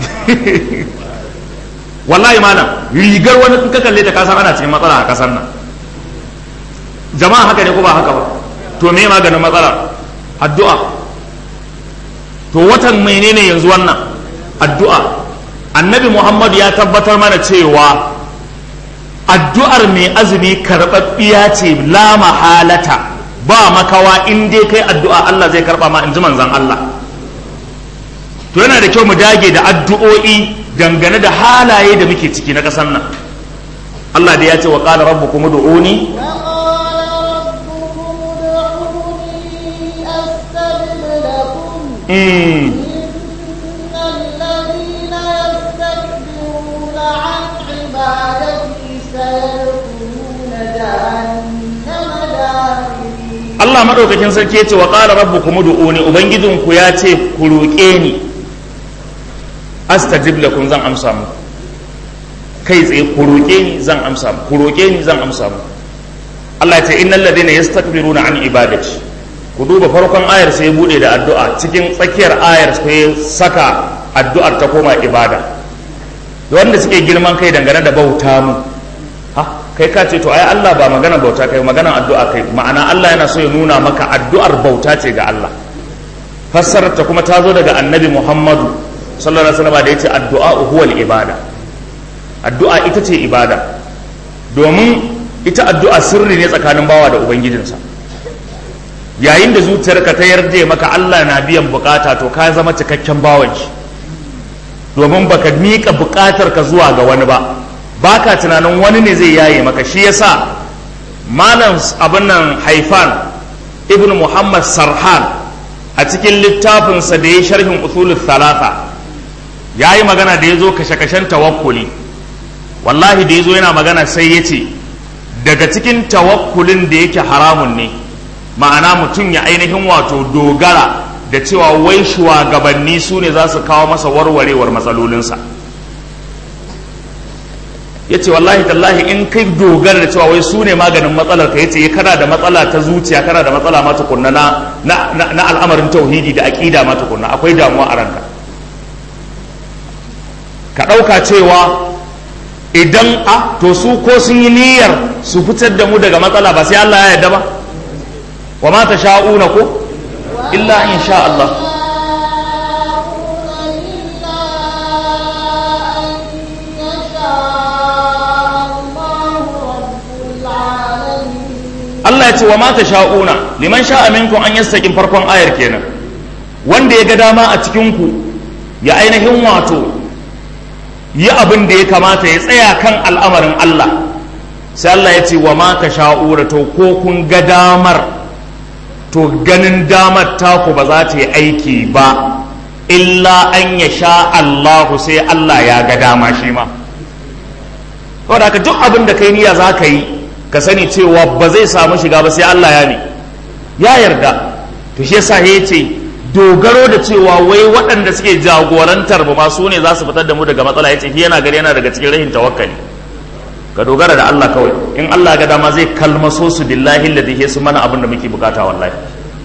wallahi malam rigar wani in ka kalle ta kasan ana cikin matsala a kasar nan jama'a haka ne ko ba haka ba to me maganin matsala addu'a to watan menene yanzu wannan addu'a annabi muhammadu ya tabbatar mana cewa addu'ar mai azumi karɓaɓɓiya ce la mahalata ba makawa in dai kai addu'a Allah zai karɓa ma in ji manzan Allah to yana da kyau mu dage da addu'o'i dangane da halaye da muke ciki na ƙasar nan Allah da ya ce wa qala rabbukum ud'uni mm Allah madaukakin sarki ya ce wa qala rabbukum ud'uni ubangijinku ya ce ku roƙe ni astajib lakum zan amsa mu kai tsaye ku roƙe ni zan amsa mu ku roƙe ni zan amsa mu Allah ya ce innal ladina yastakbiruna an ibadati ku duba farkon ayar sai bude da addu'a cikin tsakiyar ayar sai saka addu'ar ta koma ibada wanda suke girman kai dangane da bauta mu ha kai ka ce to ai Allah ba magana bauta kai magana addu'a kai ma'ana Allah yana so ya nuna maka addu'ar bauta ce ga Allah fassarar ta kuma ta zo daga annabi Muhammadu sallallahu alaihi wasallam da yace addu'a huwal ibada addu'a ita ce ibada domin ita addu'a sirri ne tsakanin bawa da ubangijinsa yayin da zuciyarka ta yarda maka Allah na biyan bukata to ka zama cikakken bawan shi domin baka mika bukatar ka zuwa ga wani ba baka tunanin wani ne zai yaye maka shi yasa malam abin nan haifan ibn muhammad sarhan a cikin littafinsa da ya sharhin usulul thalatha ya yi magana da ya zo kashe-kashen tawakkuli wallahi da ya zo yana magana sai ya ce daga cikin tawakkulin da yake haramun ne ma'ana mutum ya ainihin wato dogara da cewa wai shugabanni su ne za su kawo masa warwarewar matsalolinsa ya ce wallahi tallahi in kai dogara da cewa wai su ne maganin matsalar ka yace kana da matsala ta zuciya kana da matsala ma tukunna na na al'amarin tauhidi da aqida ma tukunna akwai damuwa a ranka ka ɗauka cewa idan a to su ko sun yi niyyar su fitar da mu daga matsala ba sai Allah ya yarda ba wa ma ta sha'una ko illa in sha Allah Allah ya ce wa mata sha'una liman sha'a minkum an yastakin farkon ayar kenan wanda ya ga dama a cikin ku ya ainihin wato yi abin da ya kamata ya tsaya kan al'amarin Allah sai Allah ya ce wa mata sha'ura to ko kun ga damar to ganin damar taku ba za ta yi aiki ba illa an ya sha Allahu sai Allah ya ga dama shi ma saboda haka duk abin da kai niyya za ka yi ka sani cewa ba zai samu shiga ba sai Allah ya ne ya yarda to shi yasa ya ce dogaro da cewa wai waɗanda suke jagorantar ba ma su ne za su fitar da mu daga matsala ya ce yana gari yana daga cikin rahin tawakkali ka dogara da Allah kawai in Allah ga dama zai kalmaso su billahi alladhi su mana abin da muke bukata wallahi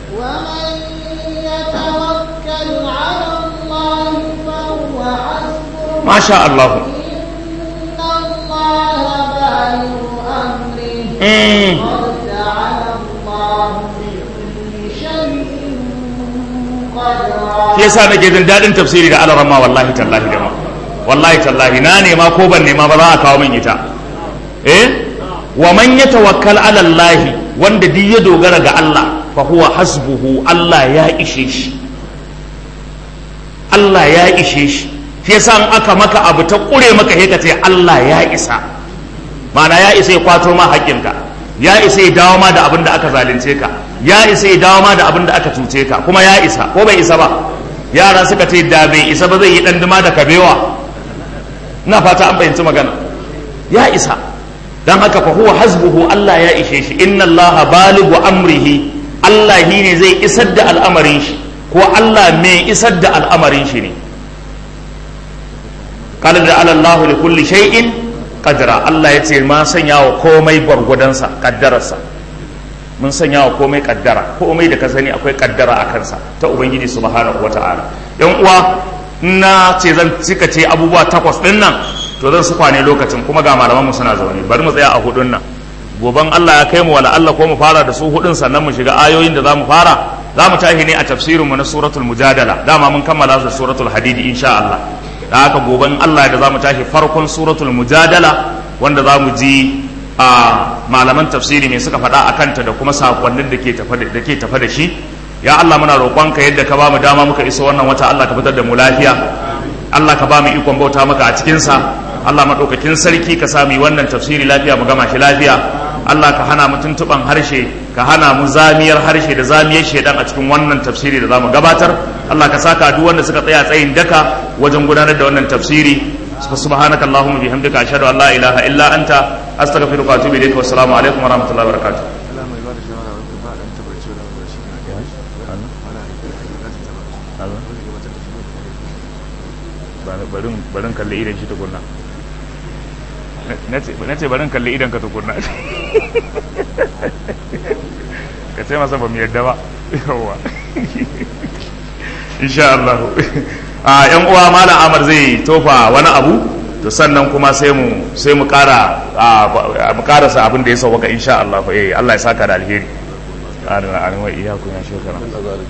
masha Allah shi yasa nake jin daɗin tafsiri da alarama wallahi tallahi da ma wallahi tallahi na nema ko ban nema ba za a kawo min ita eh wa man yatawakkal ala Allah wanda duk ya dogara ga Allah fa huwa hasbuhu Allah ya ishe shi Allah ya ishe shi shi yasa in aka maka abu ta kure maka he ka ce Allah ya isa ma'ana ya isa ya kwato ma haƙƙinka ya isa ya dawo ma da abin da aka zalunce ka ya isa ya dawo ma da abin da aka cuce ka kuma ya isa ko bai isa ba yara suka ce da bai isa ba zai yi ɗanduma da kabewa na fata an fahimci magana ya isa don haka fa huwa hasbuhu Allah ya ishe shi inna Allah baligu amrihi Allah shi ne zai isar da al'amarin shi ko Allah mai isar da al'amarin shi ne qala da Allah li kulli shay'in qadra Allah ya ce ma sanya wa komai gwargwadonsa kaddararsa mun sanya wa komai kaddara komai da ka sani akwai kaddara a kansa ta ubangiji subhanahu wata'ala yan uwa na ce zan cika ce abubuwa takwas din nan to zan su kwane lokacin kuma ga malaman mu suna zaune bari mu tsaya a hudun nan goban Allah ya kai mu wala Allah ko mu fara da su hudun sannan mu shiga ayoyin da zamu fara zamu tashi ne a tafsirin mu na suratul mujadala dama mun kammala da suratul hadidi insha Allah da haka goban Allah da zamu tashi farkon suratul mujadala wanda zamu ji a malaman tafsiri mai suka faɗa a kanta da kuma sakonnin da ke tafa da shi ya Allah muna roƙonka yadda ka ba mu dama muka iso wannan wata Allah ka fitar da mu lafiya Allah ka ba mu ikon bauta maka a cikinsa Allah maɗaukakin sarki ka sami wannan tafsiri lafiya mu gama shi lafiya Allah ka hana mu tuntuɓan harshe ka hana mu zamiyar harshe da zamiyar shaidan a cikin wannan tafsiri da za mu gabatar Allah ka saka duk wanda suka tsaya tsayin daka wajen gudanar da wannan tafsiri سبحانك اللهم وبحمدك اشهد ان لا اله الا انت استغفرك واتوب اليك والسلام عليكم ورحمه الله وبركاته barin kalli idan shi tukunna na ce barin kalli idan ka tukunna ka ce masa ba mu yadda ba yawa insha Allah a yan uwa malam amar zai tofa wani abu to sannan kuma sai mu sai mu kara mu karasa abin da ya sauka insha Allah eh Allah ya saka da alheri amin amin wa iyaku ya shukran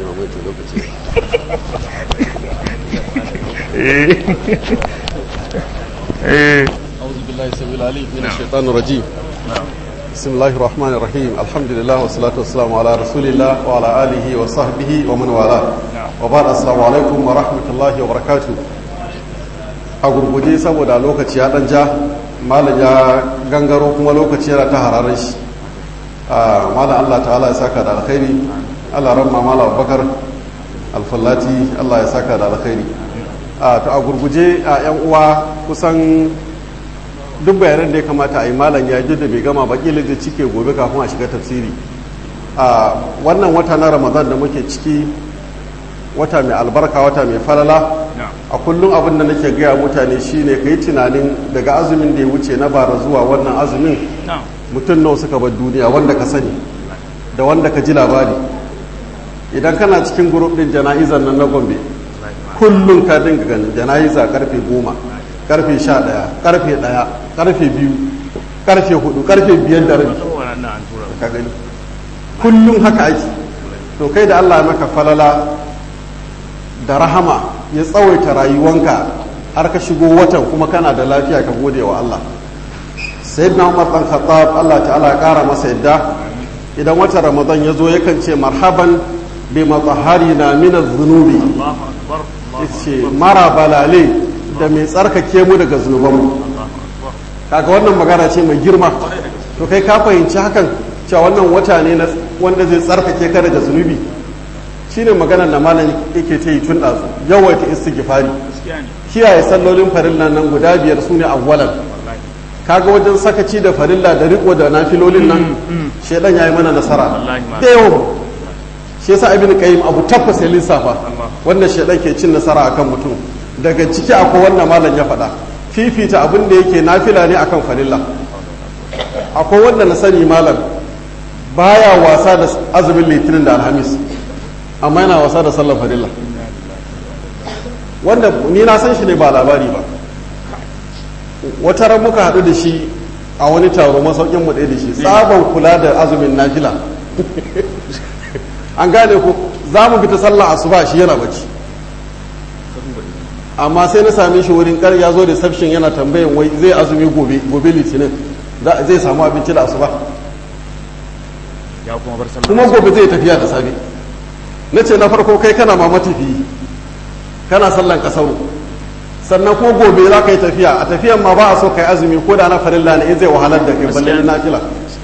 eh أعوذ بالله السميع العليم من الشيطان الرجيم بسم الله الرحمن الرحيم الحمد لله والصلاة والسلام على رسول الله وعلى آله وصحبه ومن والاه وبعد السلام عليكم ورحمة الله وبركاته a gurguje saboda lokaci ya dan ja malam ya gangaro kuma lokaci yana ta hararar shi malam Allah ta'ala ya saka da alkhairi Allah ramma malam Abubakar alfallati Allah ya saka da alkhairi to a gurguje a yan uwa kusan duk bayanan da ya kamata a yi malam ya da bai gama ba kila da cike gobe kafin a shiga tafsiri a wannan wata na ramadan da muke ciki wata mai albarka wata mai falala a kullum abin da nake gaya mutane shine ka yi tunanin daga azumin da ya wuce na bara zuwa wannan azumin mutum nawa suka bar duniya wanda ka sani da wanda ka ji labari idan kana cikin grup din jana'izar nan na gombe kullum ka dinga ganin jana'iza karfe goma karfe sha ɗaya karfe ɗaya karfe biyu karfe hudu karfe biyar da rabi ka gani kullum haka ake to kai da allah ya maka falala da rahama ya tsawaita rayuwanka har ka shigo watan kuma kana da lafiya ka gode wa allah sayyidina umar dan khattab allah ta'ala ya kara masa yadda idan watan ramadan ya zo yakan ce marhaban bi matsaharina min az-zunubi ce mara balale da mai tsarkake mu daga zunubanmu kaga wannan magana ce mai girma to kai ka fahimci hakan cewa wannan wata ne wanda zai tsarkake ka daga zunubi shine maganar da malam yake ta yi tun ɗazu yawaita istighfari kiyaye sallolin farilla nan guda biyar su ne awwalan kaga wajen sakaci da farilla da riko da nafilolin nan shedan yayi mana nasara da yawan shi yasa ibn qayyim abu tabbas ya lissafa wanda shedan ke cin nasara akan mutum daga ciki akwai wannan malam ya faɗa fifita abin da yake nafila ne akan farilla akwai wanda na sani malam baya wasa da azumin litinin da alhamis amma yana wasa da sallar farilla wanda ni na san shi ne ba labari ba wata ran muka haɗu da shi a wani taro masaukin mu ɗaya da shi tsaban kula da azumin nafila an gane ko za mu fita sallah asuba shi yana bacci amma sai na same shi wurin kar ya zo da sabshin yana tambayan wai zai azumi gobe gobe litinin zai samu abinci da asuba kuma gobe zai tafiya da safe na ce na farko kai kana ma matafiyi kana sallan kasaru sannan ko gobe za ka yi tafiya a tafiyan ma ba a so ka yi azumi ko da na farilla ne zai wahalar da kai balle na fila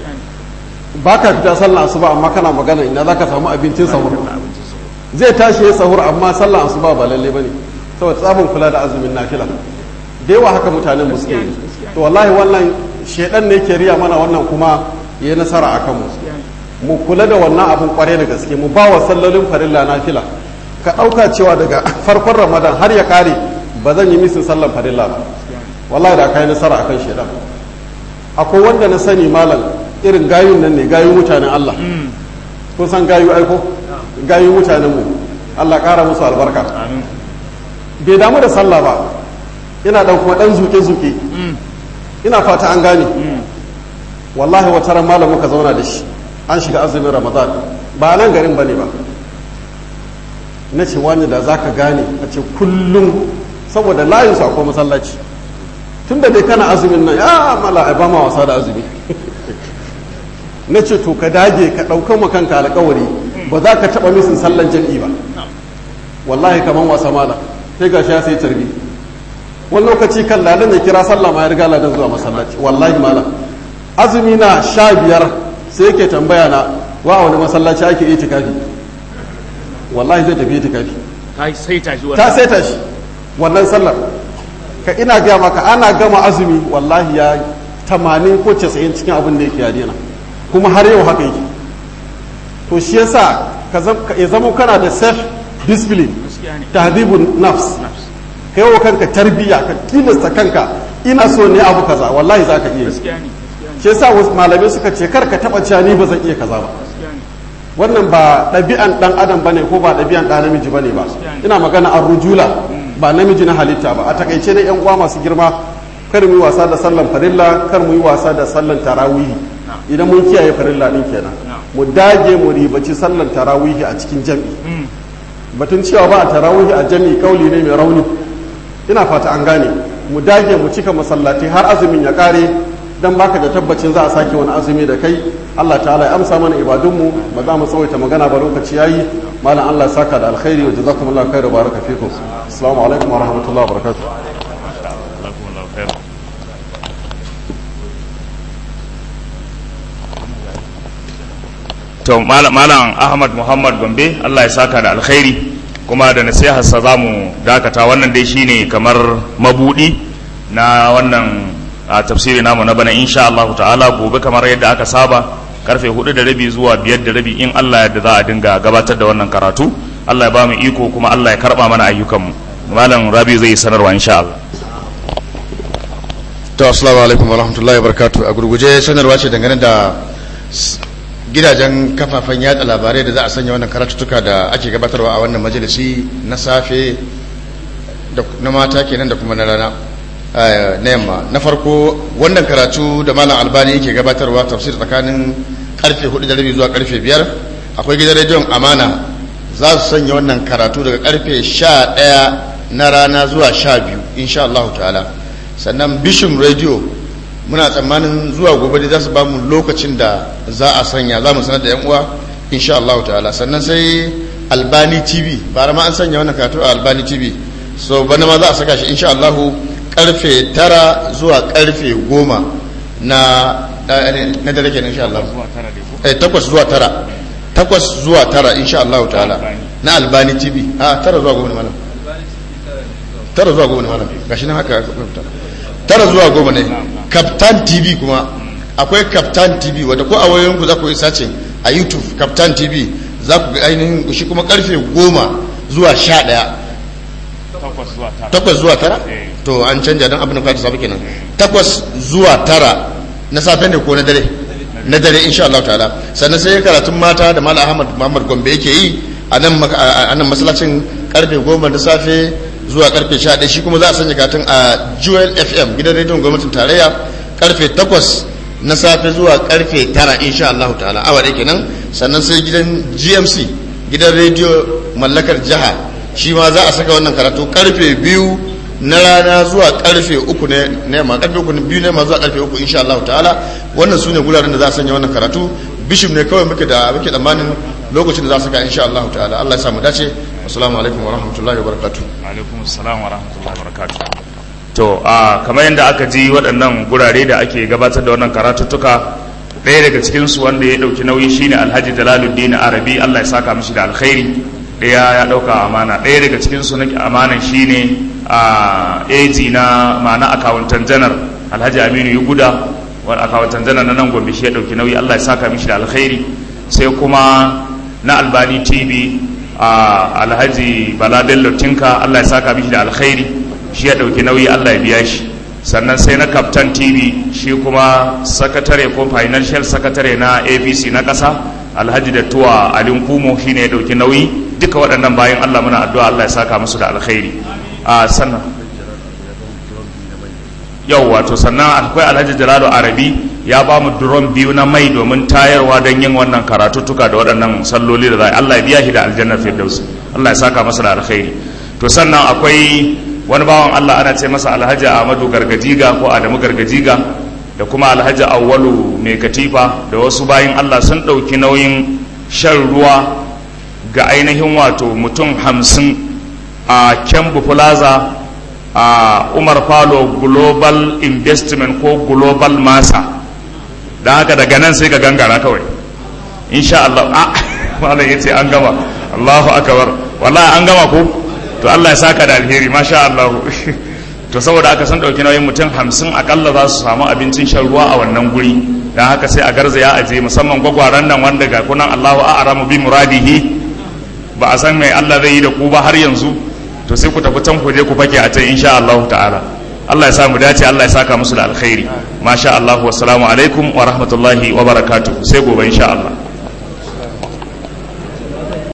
ba ka fita sallan asuba amma kana magana ina za ka samu abincin sahur zai tashi ya sahur amma sallan asuba ba lalle ba ne saboda tsabin kula da azumin nafila da yawa haka mutanen mu suke yi to wallahi wannan shedan ne ke riya mana wannan kuma ya yi nasara a kanmu mu kula da wannan abin kware da gaske mu ba wa sallolin farilla nafila ka ɗauka cewa daga farkon ramadan har ya kare ba zan yi misin sallan farilla ba wallahi da ka yi nasara akan shedan akwai wanda na sani malam irin gayun nan ne gayun mutanen Allah kun san gayu aiko gayun mutanen mu Allah ƙara musu albarka bai damu da sallah ba ina dan kuma dan zuke-zuke ina fata an gane wallahi wata ran malam muka zauna da shi an shiga azumin ramadan ba nan garin bane ba na ce wani da zaka gane a ce kullum saboda layin sa ko masallaci tun da dai kana azumin nan ya mala ba ma wasa da azumi na ce to ka dage ka ɗaukan ma kanka alƙawari ba za ka taɓa misin sallan jam'i ba wallahi kaman wasa mala sai ga ya sai tarbi wani lokaci kan ladan ya kira sallah ma ya riga ladan zuwa masallaci wallahi malam azumi na sha biyar sai yake tambaya na wa wani masallaci ake itikafi wallahi zai tafi itikafi ta sai tashi wannan sallar ka ina gaya maka ana gama azumi wallahi ya tamanin ko casa'in cikin abin da yake ya daina kuma har yau haka yake to shi yasa ya zama kana da self discipline tahdibun nafs ka yi wa kanka tarbiyya ka tilasta kanka ina so ne abu kaza wallahi za ka iya shi yasa wasu malamai suka ce kar ka taba cewa ni ba zan iya kaza ba wannan ba ɗabi'an ɗan adam bane ko ba ɗabi'an ɗan namiji bane ba ina magana an rujula ba namiji na halitta ba a takaice na yan uwa masu girma kar mu yi wasa da sallan farilla kar mu yi wasa da sallan tarawihi idan mun kiyaye farilla din kenan mu dage mu ribaci sallan tarawihi a cikin jam'i batun cewa ba a tarawihi a jam'i kauli ne mai rauni ina fata an gane mu dage mu cika masallatai har azumin ya kare dan baka da tabbacin za a sake wani azumi da kai Allah ta'ala ya amsa mana ibadunmu ba za mu tsawaita magana ba lokaci yayi malam Allah saka da alkhairi wa jazakumullahu khairan baraka fikum assalamu alaikum wa rahmatullahi wa barakatuh to malam ahmad muhammad gombe allah ya saka da alkhairi kuma da nasiharsa za mu dakata wannan dai shine kamar mabudi na wannan a tafsiri namu na bana insha Allah ta'ala gobe kamar yadda aka saba karfe hudu da rabi zuwa biyar da rabi in Allah yadda za a dinga gabatar da wannan karatu Allah ya ba mu iko kuma Allah ya karba mana ayyukanmu malam rabi zai yi sanarwa insha Allah to assalamu alaikum wa rahmatullahi wa barakatuh a gurguje sanarwa ce dangane da s- gidajen kafafen yatsa labarai da za a sanya wannan karatuttuka da ake gabatarwa a wannan majalisi na safe da na mata kenan da kuma na rana eh, na yamma na farko wannan karatu da malam albani yake gabatarwa tafsir tsakanin karfe 4 da rabi zuwa karfe 5 akwai gidan rediyon amana za su sanya wannan karatu daga karfe 11 na rana zuwa 12 insha Allah ta'ala sannan bishop radio muna tsammanin zuwa gobe da za su ba mu lokacin da za a sanya za mu sanar da yan uwa insha Allah ta'ala sannan sai albani tv bara ma an sanya wannan karatu a albani tv so bana ma za a saka shi insha Allah karfe tara zuwa karfe goma na na dare kenan insha Allah eh takwas zuwa tara takwas zuwa tara insha Allah ta'ala na albani tv a tara zuwa goma ne malam tara zuwa goma ne malam gashi nan haka aka rubuta tara zuwa goma ne captain tv kuma akwai captain tv wadda ko a wayoyinku za ku yi sacin a youtube captain tv za ku ga ainihin shi kuma karfe goma zuwa sha ɗaya takwas zuwa tara to an canja don abin da kwata safe kenan takwas zuwa tara na safe ne ko na dare na dare insha Allah ta'ala sannan sai karatun mata da Malam Ahmad Muhammad Gombe yake yi a nan maka- a a nan masallacin karfe goma da safe zuwa karfe sha ɗaya shi kuma za a sanya karatun a Jewel FM gidan rediyon gwamnatin tarayya karfe takwas na safe zuwa karfe tara insha Allah ta'ala awa ɗaya kenan sannan sai gidan GMC gidan rediyo mallakar jiha shi ma za a saka wannan karatu karfe biyu na rana zuwa karfe uku ne na yamma karfe uku ne biyu na yamma zuwa karfe uku insha Allah ta'ala wannan su ne guraren da za a sanya wannan karatu bishop ne kawai muke da muke tsammanin lokacin da za a saka insha Allah ta'ala Allah ya samu dace assalamu alaikum wa rahmatullahi wa barakatuh alaikum assalam wa rahmatullahi wa barakatuh to a kamar yadda aka ji waɗannan gurare da ake gabatar da wannan karatuttuka ɗaya daga cikin su wanda ya ɗauki nauyi shine Alhaji Jalaluddin Arabi Allah ya saka mishi da alkhairi ɗaya ya ɗauka amana ɗaya daga cikin su na amanan shine a AG na ma'ana akawuntan janar Alhaji Aminu Yuguda wani akawuntan janar na nan Gombe shi ya ɗauki nauyi Allah ya saka mishi da alkhairi sai kuma na Albani TV a alhaji bala bello tinka allah ya saka mishi da alkhairi shi ya ɗauki nauyi allah ya biya shi sannan sai na captain tv shi kuma sakatare ko financial sakatare na apc na ƙasa alhaji da tuwa alin kumo shi ne ya ɗauki nauyi duka waɗannan bayan allah muna addu'a allah ya saka musu da alkhairi a sannan yau wato sannan akwai alhaji jalalo arabi ya ba mu duron biyu na mai domin tayarwa don yin wannan karatuttuka da waɗannan salloli da za a Allah ya biya shi da aljannar firdaus Allah ya saka masa da alkhairi to sannan akwai wani bawan Allah ana ce masa alhaji Ahmadu Gargajiga ko Adamu Gargajiga da kuma alhaji Awwalu mai katifa da wasu bayin Allah sun ɗauki nauyin shan ruwa ga ainihin wato mutum hamsin a Kembu Plaza a Umar Falo Global Investment ko Global Masa don haka daga nan sai ka gangara kawai insha Allah a malam yace an gama Allahu akbar wallahi an gama ko to Allah ya saka da alheri masha Allah to saboda aka san dauki nauyin mutum hamsin akalla za su samu abincin shan ruwa a wannan guri don haka sai a garzaya a je musamman gwagwaran nan wanda ga kunan Allahu a'lamu bi muradihi ba a san mai Allah zai yi da ku ba har yanzu to sai ku tafi can ku je ku fake a can insha Allah ta'ala Allah ya sa mu dace Allah ya saka musu da alkhairi masha Allah wassalamu alaikum wa rahmatullahi wa barakatuh sai gobe insha Allah